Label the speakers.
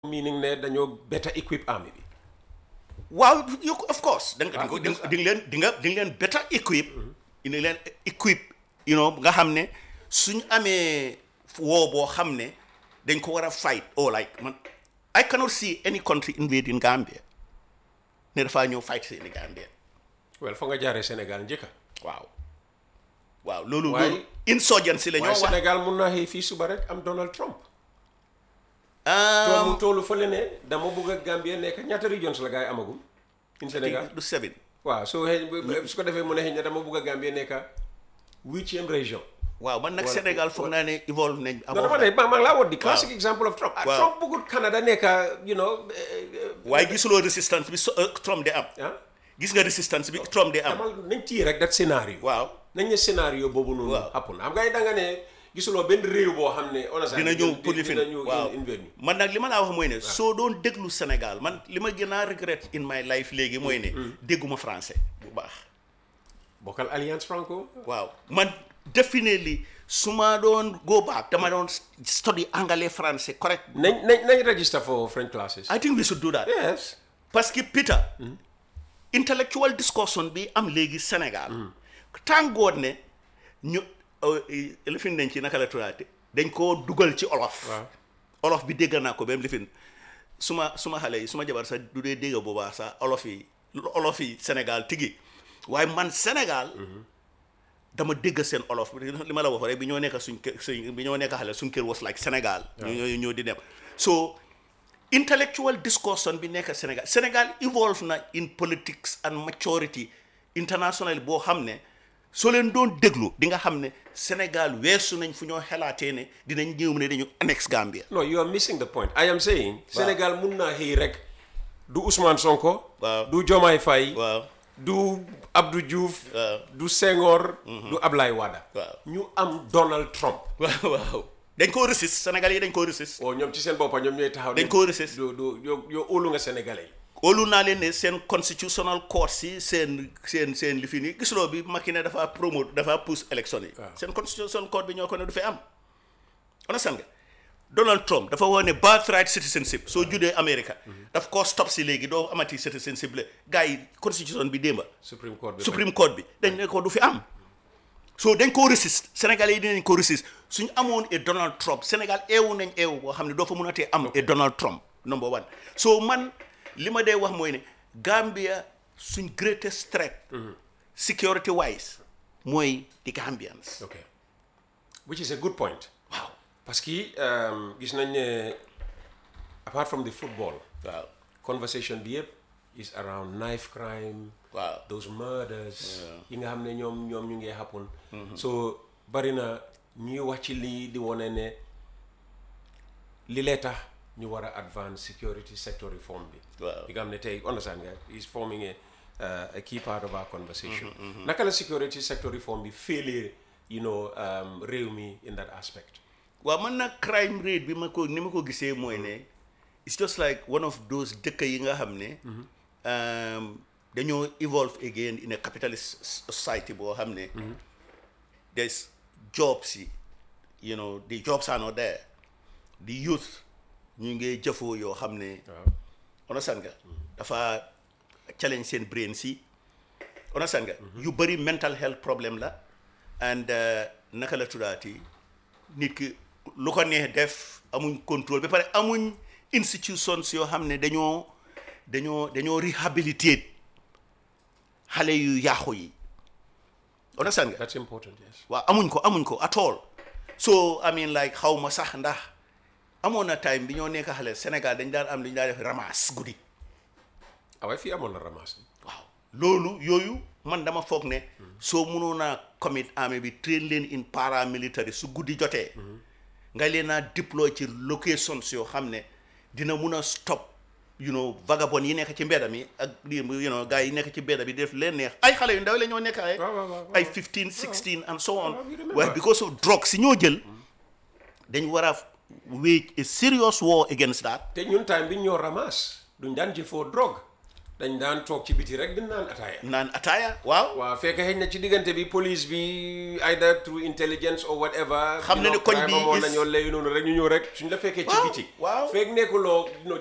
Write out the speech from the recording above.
Speaker 1: meaning ne dañoo better equip army bi
Speaker 2: waaw you of course da nga
Speaker 1: Ah,
Speaker 2: di nga di nga leen di nga di nga leen better equip indi leen equip you know nga xam ne suñ amee woo boo xam ne dañ ko war a fight or like man I cannot see any country invading Gambia ne dafaa ñëw fight seeni Gambia
Speaker 1: well fa nga jaaree Sénégal njëkka
Speaker 2: waaw waaw loolu
Speaker 1: Waaye-
Speaker 2: loolu insurgency la ñoo
Speaker 1: waaye
Speaker 2: wax
Speaker 1: Sénégal mun naa xëy fii suba rek am Donald Trump
Speaker 2: Ah,
Speaker 1: tool mu toolu fële ne dama bëgg a Gambie nekk ñaata regions la gars yi amagum in Sénégal
Speaker 2: du seven
Speaker 1: waaw soo xëy su ko defee mu ne xëy na dama bëgg a Gambie nekk huitième région
Speaker 2: waaw man nag
Speaker 1: Voilà.
Speaker 2: Sénégal foog naa ne evolve nañ
Speaker 1: non dama ne maa maa ngi laa woon di classic
Speaker 2: Waaw.
Speaker 1: example of Trump ah
Speaker 2: Waaw.
Speaker 1: Trump bëggut Canada nekk you know eh, eh,
Speaker 2: waaye gisuloo résistance bi so- euh, Trump de am
Speaker 1: ah
Speaker 2: gis nga résistance bi Trump de am
Speaker 1: damal nañ tii rek dat scénario
Speaker 2: waaw
Speaker 1: nañ ne scénario boobu noonu
Speaker 2: Waaw.
Speaker 1: happen xam nga da nga ne gisuloo benn réew boo xam ne on a
Speaker 2: dina ñëw pour li fi
Speaker 1: dina ñëw
Speaker 2: waaw
Speaker 1: invade ñu
Speaker 2: man nag li ma laa wax mooy ne soo doon déglu Sénégal man li ma gën a regret in my life léegi mooy ne dégguma français bu baax
Speaker 1: bokkal alliance franco
Speaker 2: waaw man definitely su ma doon go back dama doon study anglais français correct
Speaker 1: nañ nañ nañ register for French classes
Speaker 2: I think we should do that
Speaker 1: yes
Speaker 2: parce que Peter intellectual discussion bi am léegi Sénégal tàngoor ne ñu lifin nañ ci naka la tuddaate dañ koo dugal ci olof
Speaker 1: waaw
Speaker 2: olof bi dégg naa ko ba mu lifin suma suma xale yi suma jabar sax du dee dégg bu baax sax olof yi olof yi Sénégal tigi waaye man Sénégal dama dégg seen olof li ma la wax rek bi ñoo nekk suñ kër suñ bi ñoo nekk xale suñ kër was like Sénégal ñu ñoo ñoo di dem so intellectual discussion bi nekk Sénégal Sénégal evolve na in politics and maturity international boo xam ne soo leen doon déglu di nga xam ne Sénégal weesu nañ fu ñoo xelaatee ne dinañ ñëw ne dañu annex Gambia
Speaker 1: no you are missing the point I am saying Sénégal mun naa xëy rek du Ousmane Sonko
Speaker 2: Waaw.
Speaker 1: du Diomaye Faye
Speaker 2: waaw
Speaker 1: du Abdou Diouf
Speaker 2: Waaw.
Speaker 1: du Senghor du Ablaye Wada
Speaker 2: Waaw.
Speaker 1: ñu am Donald Trump
Speaker 2: waaw waaw dañ koo resist Sénégal yi dañ koo resist
Speaker 1: o ñoom ci seen boppa ñoom ñooy taxaw
Speaker 2: dañ koo resist
Speaker 1: du du yow yow óolu nga sénégalais yi
Speaker 2: óolu naa leen ne seen constitutional court si seen seen seen li fi nii gisuloo bi Macky ne dafa promote dafa pousse élection yi
Speaker 1: Waaw.
Speaker 2: seen constitutional court bi ñoo ko ne du fi am understand nga Donald Trump dafa wax ne birthright citizenship soo juddee America daf koo stop si léegi doo amati citizenship la gars yi constitution bi démba
Speaker 1: Supreme Court bi
Speaker 2: Supreme Court bi dañ ne ko du fi am so dañ koo resist Sénégalais yi dinañ ko resist suñ amoon et Donald Trump Sénégal eewu nañ eewu boo xam ne doo fa mën a tee am et Donald Trump number one so man li ma dee wax mooy ne Gambia suñ greatest threat security wise mooy the Gambians
Speaker 1: ok which is a good point
Speaker 2: waaw
Speaker 1: parce que um, gis nañ ne apart from the football
Speaker 2: waaw
Speaker 1: conversation bi yëpp is around knife crime
Speaker 2: waaw
Speaker 1: those murders yi nga xam ne ñoom ñoom ñu ngi happen so bari na ñuy wax ci lii di wane ne li lee tax ñu war a advance security sector reform bi
Speaker 2: Waaw.
Speaker 1: bi nga xam ne tey understand nga is forming a, uh, a key part of our conversation naka la security sector reform bi féelee you know um, réew mi in that aspect
Speaker 2: waaw man nag crime rate bi ma ko ni ma ko gisee mooy ne it's just like one of those dëkk yi nga xam ne um, dañoo evolve again in a capitalist society boo xam ne there's jobs yi you know the jobs are not there the youth ñu ngi jëfoo yoo xam ne
Speaker 1: waaw
Speaker 2: understand nga dafa challenge seen brain si understand nga yu bëri mental health problème la and uh, naka la tuddaati nit ki lu ko neex def amuñ contrôle ba pare amuñ institutions yoo xam ne dañoo dañoo dañoo réhabilitate xale yu yaaxu yi understand nga
Speaker 1: that's important yes
Speaker 2: waaw amuñ ko amuñ ko at all so I mean like xaw ma sax ndax amoon na time bi ñoo nekk xale Sénégal dañ daan am lu ñu daan def ramasse guddi
Speaker 1: ah waaye fii amoon na ramasse
Speaker 2: waaw loolu yooyu man dama foog ne soo mënoon a commit army bi train leen in paramilitary su guddi jotee nga leen a deploy ci locations yoo xam ne dina mun a stop you know vagabond yi nekk ci mbedda mi ak lii you know gars yi nekk ci mbedda bi def leen neex ay xale yu ndaw la ñoo nekk ay
Speaker 1: waaw waaw waaw
Speaker 2: ay 15 16 and so on
Speaker 1: waaw, we remember.
Speaker 2: waaye because of drugs si ñoo jël dañ war a wage a serious war against that
Speaker 1: te ñun time bi ñoo ramasse duñ daan jëfoo drogue dañ daan toog ci biti rek di naan ataaya
Speaker 2: naan ataaya waaw
Speaker 1: waaw fekk xëy na ci diggante bi police bi either through intelligence or whatever
Speaker 2: Xam na
Speaker 1: you
Speaker 2: ne
Speaker 1: know,
Speaker 2: koñ
Speaker 1: crime
Speaker 2: bi
Speaker 1: amoon
Speaker 2: is-
Speaker 1: nañoo lay noonu rek ñu ñëw rek suñ la fekkee ci
Speaker 2: Waaw,
Speaker 1: biti
Speaker 2: waaw.
Speaker 1: fekk nekkuloo you know,